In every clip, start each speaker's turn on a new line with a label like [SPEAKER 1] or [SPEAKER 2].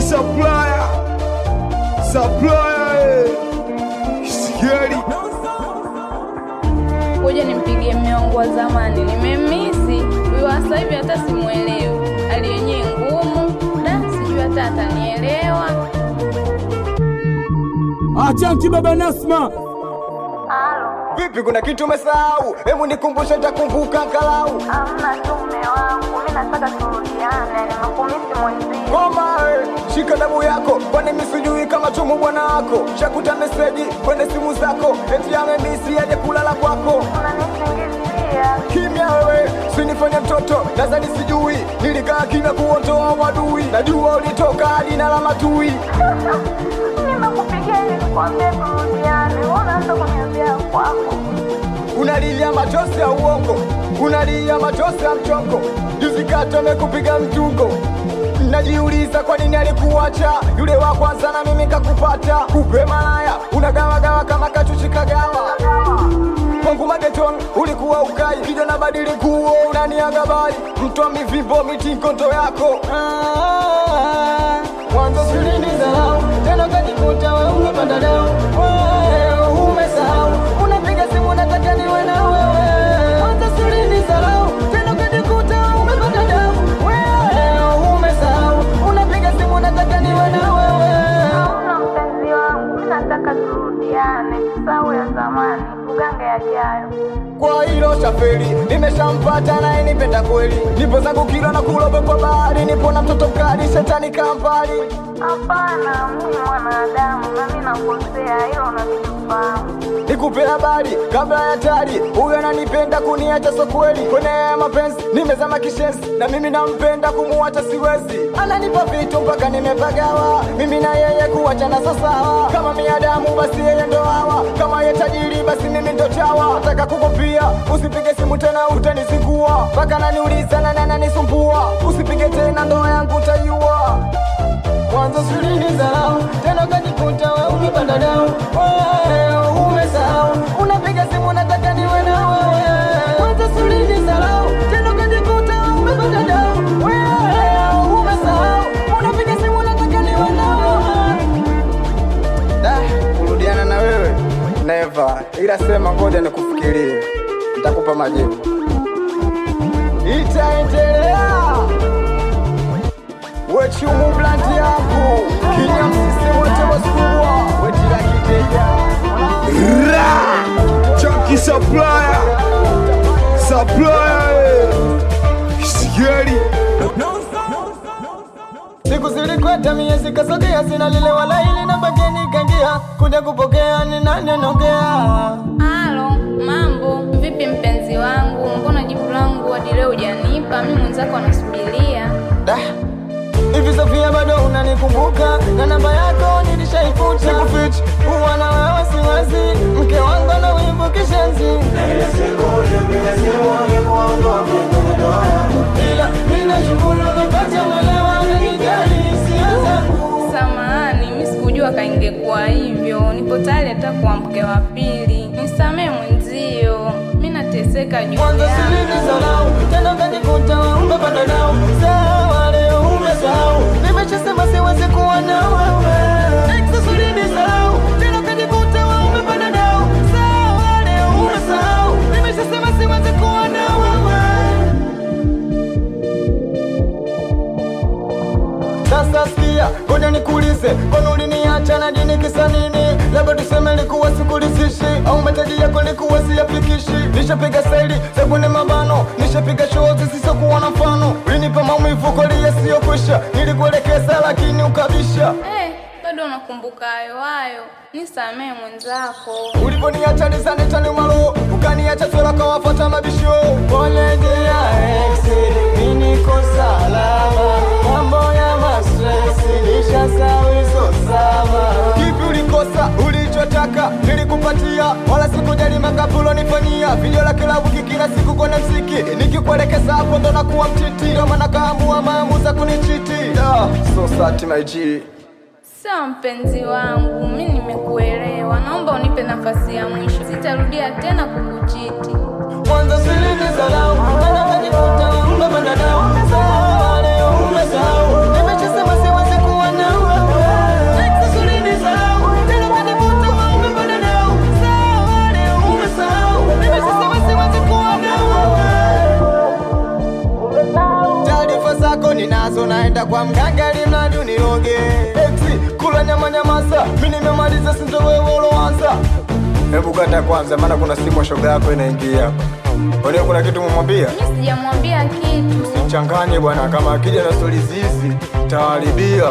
[SPEAKER 1] supplier, supplier, eh. Sigeli.
[SPEAKER 2] Kuja nimpigie mme wangu wa zamani, nimemisi huyu wa sasa hivi, hata simwelewi. Hali yenyewe ngumu, da sijui hata atanielewa.
[SPEAKER 3] Achanki baba Nasma,
[SPEAKER 4] Vipi, kuna kitu umesahau? Hebu nikumbushe, nitakumbuka angalau.
[SPEAKER 2] Amna tu mme wangu, mi nataka turudiane, nimekumisi mwenzio.
[SPEAKER 4] Ngoma eh, shika damu yako, kwani mimi sijui kama tumu bwana wako. Shakuta meseji kwenye simu zako, eti amemisi aje kulala kwako.
[SPEAKER 2] Unanisingizia
[SPEAKER 4] Kimya wewe, sinifanye mtoto, nadhani sijui nilikaa kimya kuondoa wadui. Najua ulitoka hadi na la matui.
[SPEAKER 2] nimekupigia ili nikwambie turudiane, unaanza kuniambia kwako.
[SPEAKER 4] Unalia machozi ya uongo, unalia machozi ya mchongo. Juzi kati amekupiga mtungo, najiuliza kwa nini alikuacha yule wa kwanza na mimi kakupata. Kupe malaya unagawagawa kama kachuchi kagawa kwangu mageton ulikuwa ukai kijana badili nguo unaniaga bali mtwa mivimbo mitinkondo yako Ah, mwanzo silini zarau tena kajikuta we umepanda dau Wewe umesahau unapiga simu nataka niwe na wewe mwanzo silini zarau tena kajikuta umepanda dau Wewe umesahau unapiga simu nataka niwe na wewe
[SPEAKER 2] Hauna mpenzi wangu, mi nataka turudiane, tusahau ya zamani, tugange yajayo.
[SPEAKER 4] kwa hilo shafeli nimeshampata naye nipenda kweli nipo zangu kila na kulobe kwa bahari nipo na mtoto mkali shetani kampali
[SPEAKER 2] Hapana, mimi mwanadamu na mi nakosea, hilo unabidi ufahamu.
[SPEAKER 4] nikupe habari kabla ya hatari huyo ananipenda kuniacha so kweli kwenye haya mapenzi nimezama kishenzi na mimi nampenda kumuacha siwezi ananipa vitu mpaka nimepagawa mimi na yeye kuachana sasawa kama miadamu basi yeye ndo hawa kama ye tajiri basi mimi ndo chawa nataka kukupia usipige simu tena utanizingua mpaka naniuliza na nananisumbua usipige tena ndoa yangu utaiua mwanzo silini zarau tena kajikuta we umepanda dau Wewe umesahau unapiga simu nataka niwe na wewe mwanzo silini zarau tena kajikuta we umepanda dau Wewe umesahau unapiga simu nataka niwe na wewe Da, kurudiana na wewe never, ila sema ngoja nikufikirie, nitakupa majibu. Itaendelea wechumu blandi yangu kinya msisi wote wasukua wetila kiteja
[SPEAKER 1] Ra! Chunky supplier, supplier, eh. Sigeli.
[SPEAKER 4] siku zilikweta miezi kasogea sina lile wala hili na bageni kangia kuja kupokea ni nani anaongea
[SPEAKER 2] Halo, mambo vipi mpenzi wangu? Mbona jibu langu hadi leo hujanipa? Mi mwenzako anasubiria.
[SPEAKER 4] Da. Hivi Sofia bado unanikumbuka na namba yako nilishaifuta. Sikufichi huwa na wewe siwezi, mke wangu ana wivu kishenzi. Ila mimi nashukuru nimepata mwelewa ananijali hisia zangu.
[SPEAKER 2] Samahani, mi sikujua kaingekuwa hivyo. Nipo tayari hata kuwa mke wa pili. Nisamee mwenzio, mi nateseka juu
[SPEAKER 4] Mwanzo
[SPEAKER 2] yako.
[SPEAKER 4] silinizarau, tena ukajikuta umepanda dau. Sawa leo umesahau, nimeshasema siwezi kuwa na wewe. Ex ulinizarau, tena ukajikuta umepanda dau. Sawa leo umesahau, nimeshasema siwezi kuwa na wewe. Sasa sikia, ngoja nikuulize, mbona uliniacha na dini kisa nini? Labda tuseme likuwa sikulisishi au mataji yako likuwa siyafikishi. Nishapiga staili za kwenye mabano, nishapiga show zisizokuwa na mfano. Ulinipa maumivu kweli yasiyokwisha, nilikuelekeza lakini ukabisha.
[SPEAKER 2] Eh, bado unakumbuka hayo hayo. Nisamee mwenzako.
[SPEAKER 4] Uliponiacha nisani tani malo, ukaniacha swala kwa wafata mabisho. Pole dia ex, mimi niko salama. Mambo ya mastress nishasahau hizo sama. Kipi ulikosa ulichotaka nilikupatia, wala sikujali makapulo nifanyia. Video la kila wiki kila siku kwenye mziki, nikikuelekeza hapo ndo nakuwa mtiti, ndio maana kaamua maamuza kunichiti. Da, so sad my G.
[SPEAKER 2] Sawa mpenzi wangu, mi nimekuelewa. Naomba unipe nafasi ya mwisho, sitarudia tena kukuchiti.
[SPEAKER 4] Mwanzo silinizarau, tena ukajikuta umepanda dau. Sawa leo umesahau, nimeshasema siwezi kuwa na nenda kwa mganga ili mradi uniroge eti kula nyama nyamasa mi nimemaliza sindo wewe uloanza hebu kata kwanza maana kuna simu ya shoga yako inaingia kwani kuna kitu mumwambia
[SPEAKER 2] mi sijamwambia kitu
[SPEAKER 4] changanye bwana kama akija na stori zizi taharibia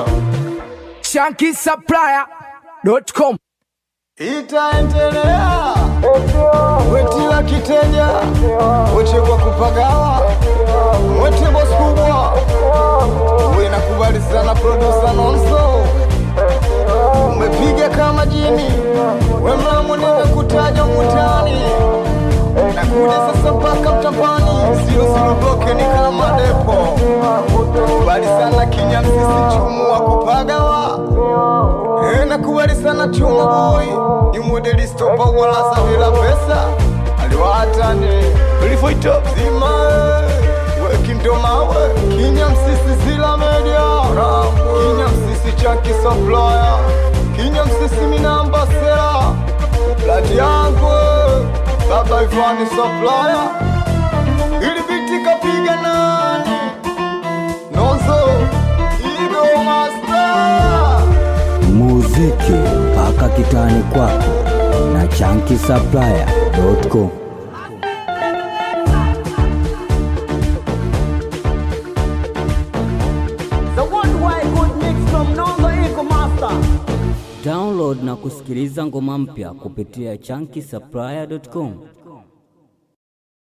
[SPEAKER 3] shankisupplier.com
[SPEAKER 4] itaendelea wetila kiteja weche kwa kupagawa wete bosi kubwa wenakubali sana produsa nonso umepiga kama jini wemlamu nimekutaja mutani nakuja sasa mpaka mtapani sio siluboke ni kama depo kubali sana kinya msisi chumu wa kupagawa Eh, nakubali sana chuma boy ni modeli stopa wala sa bila pesa aliwatane ulifoito zima wekimdomawe kinya msisi zila media kinya msisi chaki supplier kinya msisi minamba sera lati yangu baba ifani supplier ili biti kapiga nani nozo igo master
[SPEAKER 5] muziki mpaka kitani kwako na chankisupplier.com.
[SPEAKER 3] The worldwide good mix from Nongo Eco Master.
[SPEAKER 5] Download na kusikiliza ngoma mpya kupitia chankisupplier.com.